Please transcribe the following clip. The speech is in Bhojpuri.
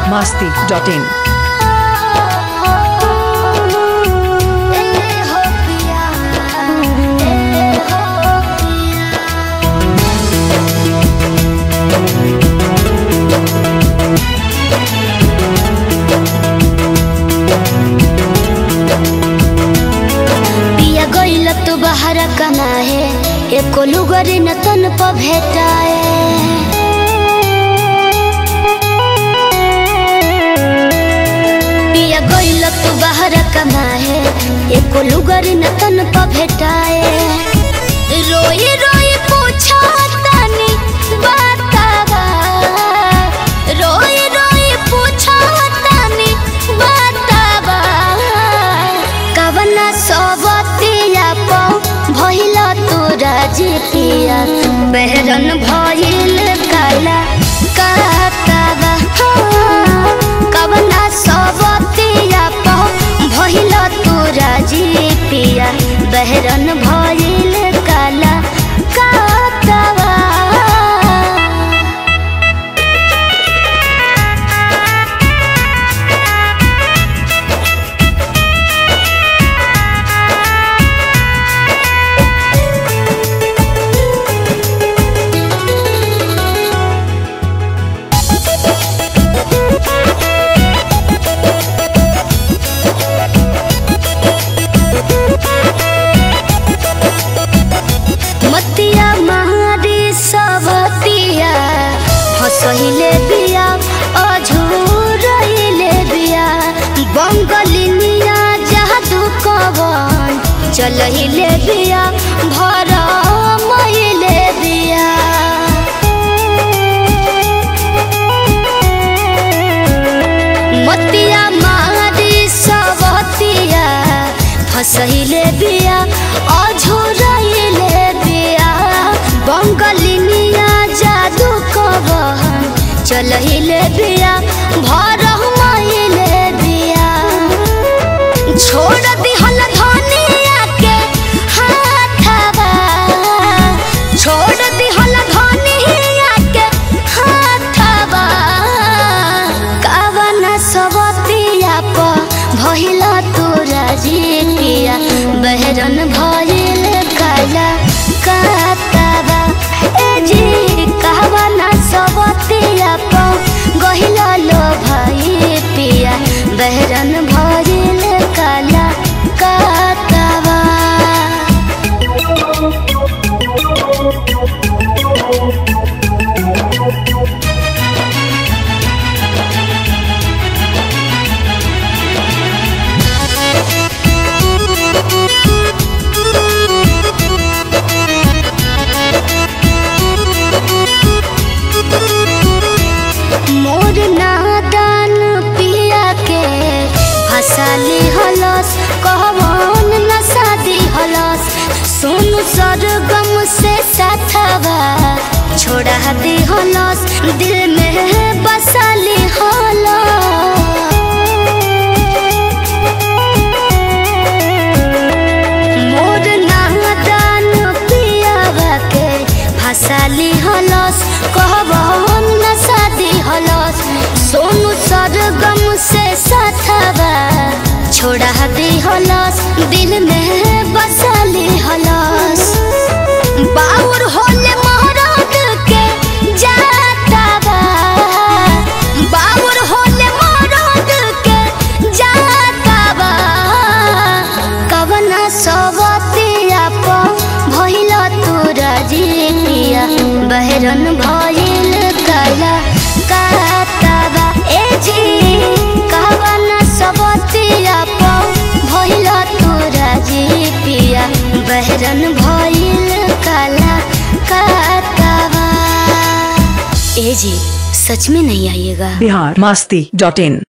masti dot in. पिया गइल तू बाहर कना है एको लुगरी न तन प भेटाए पिया गइल तू बाहर कना है एको लुगरी न तन प भेटाए रोई रोई पूछा तनी बतावा रोई रोई पूछा तनी बतावा कवना सबतिया पौ भइल तोरा जितिया बेहरन भइल काला काकावा कवना सबतिया पौ भइल तोरा जितिया बेहरन भइल काला काकावा मतिया मारी सबतिया हसहिले बिया अझुरहिले बिया बंगलिनिया जादू कवन चलहिले बिया भर महिले बिया मतिया मारी सबतिया फसहिले बिया अझुरहिले बिया बंगलिनिया जादू कबहन चलहिले बिया भर महिले बिया छोड़ दिहल धनिया के हाथवा छोड़ दिहल धनिया के हाथवा कावन सबतिया प भइल तोरा जितिया बहरन भइल काला कातवा ए जी कावन सबतिया प गहिल लो भाई पिया बहरन भइल काला कातवा मोर नादान पिया के हसाली हलस कहवन नसादी हलस सुन सरगम से साथवा छोड़ा दी हलस दिल में बसाली हलस मोर नादान पियावा के हसाली हलस कहबन नसादी हलस सोनू सरगम से साथवा छोड़ा दी हलस दिल में बसाली हलस बाउर होले मोहरत के जातावा बाउर होले मोहरत के जातावा कवना सबतिया प भइल तोरा जितिया बहरन भइल काला कातावा ए जी कवना सबतिया प भइल तोरा जितिया बहरन भइल काला कातावा ए जी सच में नहीं आइएगा Bihar masti dot in.